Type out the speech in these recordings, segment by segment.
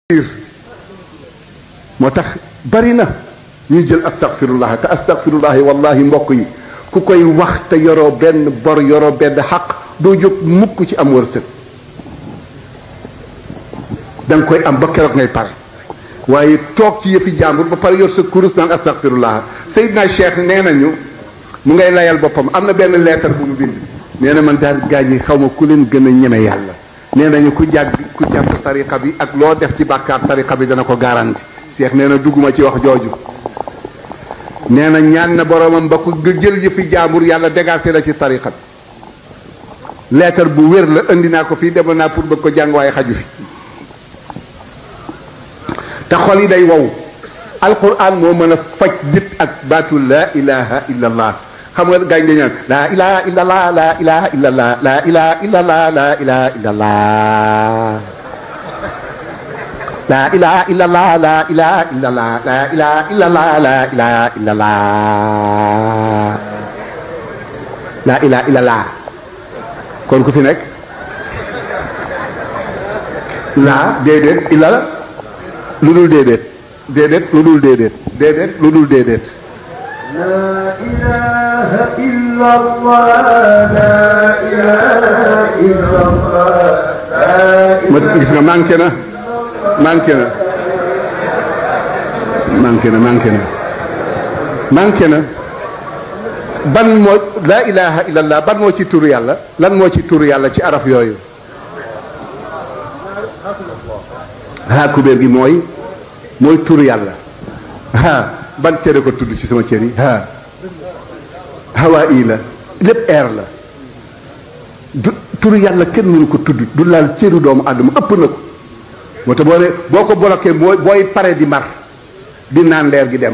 moo tax bari na ñuy jël astaghfirullah te astaghfirullah wallahi mbokk yi ku koy wax te yoroo benn bor yoroo benn xaq doo jóg mukk ci am wërsëg da nga koy am ba keroog ngay pare waaye toog ci yëfi jàmbur ba pare yor sa kurus naan astaghfirullah Seydina Cheikh nee nañu mu ngay layal boppam am na benn leetar bu mu bind nee na man daal gaañ yi xaw ma ku leen gën a ñeme yàlla nee nañu ku jàgg ku jàpp tariqa bi ak loo def ci bàkkaar tariqa bi dana ko garanti Cheikh nee na dugguma ci wax jooju nee na ñaan na boromam ba ku nga jël yëfi jaambur yàlla dégagé la ci tariqa bi leetar bu wér la indi naa ko fii demal naa pour bëgg ko jàng waaye xaju fi te xol yi day wow alquran moo mën a faj nit ak baatu laa ilaha illa allah xam nga gaañ dañu naan laa ilaha illa allah laa ilaha illa allah laa ilaha illa allah laa ilaha illa allah laa ilaha illa allah laa ilaha illa allah laa ilaha illa allah laa ilaha illa allah laa ilaha illa allah kon ku fi nekk laa déedéet illa la lu dul déedéet déedéet lu dul déedéet déedéet lu dul déedéet لا إله إلا الله لا إله إلا الله لا ma gis nga manqué na manqué na manqué na manqué na manqué na ban moo laa ilaha illallah ban moo ci turu yàlla lan moo ci turu yàlla ci araf yooyu haa kubéer gi mooy mooy turu yàlla haa ban cëre ko tudd ci sama cër yi haa hawaa ii la lépp air la du turu yàlla kenn mënu ko tudd du laal cëru doomu àddama ëpp na ko moo tax boo ne boo ko bloqué booy booy pare di mar di naan leer gi dem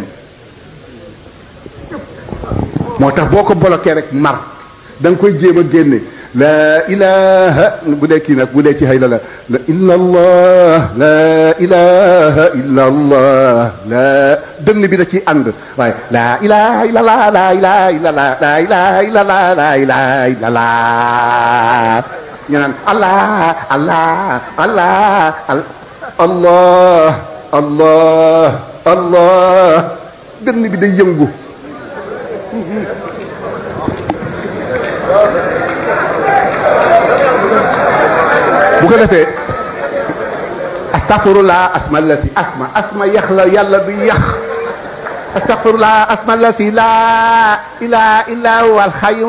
moo tax boo ko bloqué rek mar da nga koy jéem a génne laa ilaha bu dee kii nag bu dee ci xëy la la la illa allah laa ilaha illa allah la dënn bi da ciy ànd waaye laa ilaha illa allah laa ilaha illa allah laa ilaha illa allah laa ilaha illa allah ñu naan allah allah allah allah allah allah dënn bi day yëngu bu ko defee astaghfirullah asma la si asma asma yax la yàlla du yax astaghfirullah asma la si laa ilaha illa huwa alxayu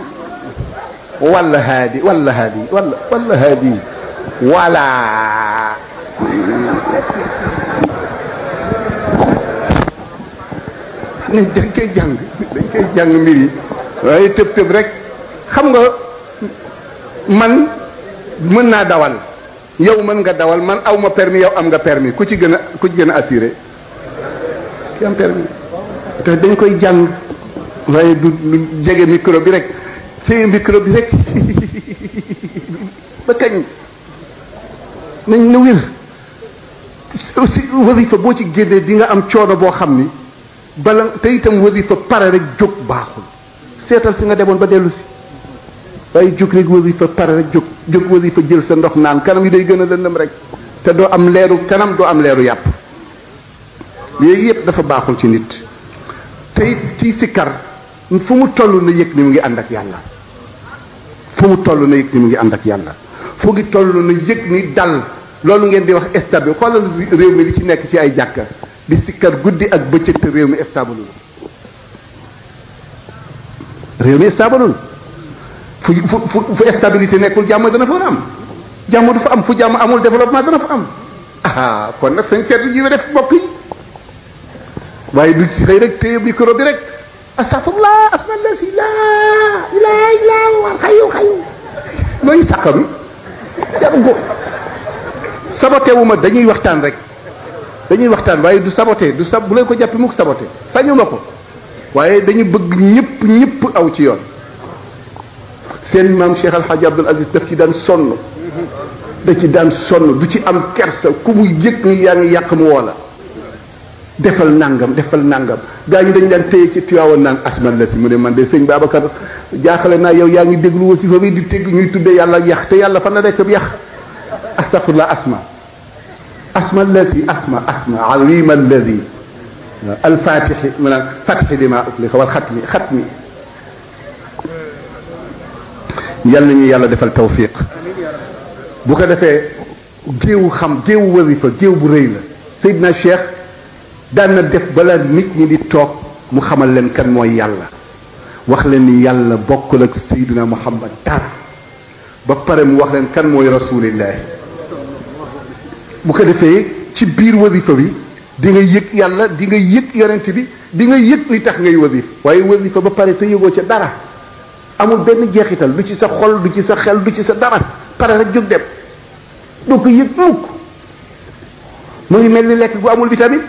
wala haadi wala haadi wala wala haadi wala ni dañ koy jàng dañ koy jàng mbir yi waaye tëb tëb rek xam nga man mën naa dawal yow mën nga dawal man aw ma permis yow am nga permis ku ci gën a ku ci gën a assuré ki am permis te dañ koy jàng waaye du du jege micro bi rek téye micro bi rek ba kañ nañ na wér aussi wasifa boo ci génnee di nga am coono boo xam ni bala te itam wasifa pare rek jóg baaxul seetal fi nga demoon ba dellu si waaye jóg rek wasifa pare rek jóg jóg wasifa jël sa ndox naan kanam yi day gën a lëndëm rek te doo am leeru kanam doo am leeru yàpp yooyu yëpp dafa baaxul ci nit te it kii sikkar fu mu toll na yëg ni mu ngi ànd ak yàlla fu mu toll na yëg ni mu ngi ànd ak yàlla fu ngi toll na yëg ni dal loolu ngeen di wax stable xoolal réew mi li ci nekk ci ay jàkka di sikkar guddi ak bëccëg te réew mi stable réew mi stable fu fu fu stabilité nekkul jàmm dana fa am jàmm du fa am fu jàmm amul développement dana fa am ah kon nag sañ seetu ji def mbokk yi waaye du ci xëy rek téye micro bi rek astafurlah asmalla si laa ilaha illa huwa xayu xayu looy sàqami jaru ko saboté wu ma dañuy waxtaan rek dañuy waxtaan waaye du saboté du sab bu leen ko jàppi mukk saboté sañu ma ko waaye dañu bëgg ñëpp ñëpp aw ci yoon seen maam Cheikh Al Hadj Abdoul Aziz daf ci daan sonn da ci daan sonn du ci am kersa ku mu yëg ni yaa ngi yàq mu woo la defal nangam defal nangam gaa ñi dañ daan téye ci tuyaawoon naan asman la si mu ne man de sëñ Babacar jaaxale naa yow yaa ngi déglu wasifa bi di tégg ñuy tudde yàlla yax te yàlla fan la nekk bi yax astafurlah asma asma alladi asma asma azima alladi alfatixi maanaam fatixi lima uflixa wal xatmi xatmi yal nañu yàlla defal tawfiq bu ko defee géewu xam géewu wasifa géew bu rëy la Seydina Cheikh daan na def bala nit ñi di toog mu xamal leen kan mooy yàlla wax leen ni yàlla bokkul ak Seydina Muhammad dara ba pare mu wax leen kan mooy rasulillahi bu ko defee ci biir wasifa bi di nga yëg yàlla di nga yëg yonent bi di nga yëg li tax ngay wasif waaye wasifa ba pare te yëgoo ca dara amul benn jeexital du ci sa xol du ci sa xel du ci sa dara pare rek jóg dem doo ko yëg mukk mu ngi mel ni lekk gu amul vitamine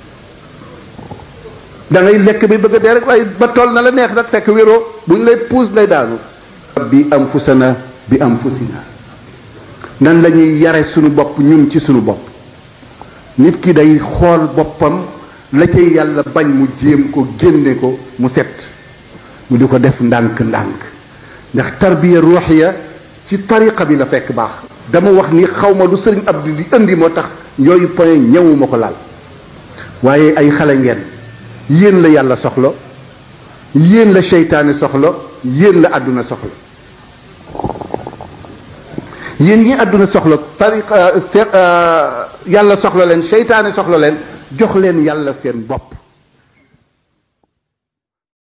da ngay lekk bi bëgg a dee rek waaye ba toll na la neex nag fekk wéroo bu ñu lay puus lay daanu bi am fusana bi am fusina nan la ñuy yare suñu bopp ñun ci suñu bopp nit ki day xool boppam la cay yàlla bañ mu jéem ko génne ko mu set mu di ko def ndànk-ndànk ndax tarbiya ruuxiya ci tariqa bi la fekk baax dama wax ni xaw ma lu sëriñ Abdou di indi moo tax yooyu point ñëwuma ko laal waaye ay xale ngeen yéen la yàlla soxla yéen la seytaane soxla yéen la àdduna soxla yéen ñi àdduna soxla tariqa yàlla soxla leen seytaane soxla leen jox leen yàlla seen bopp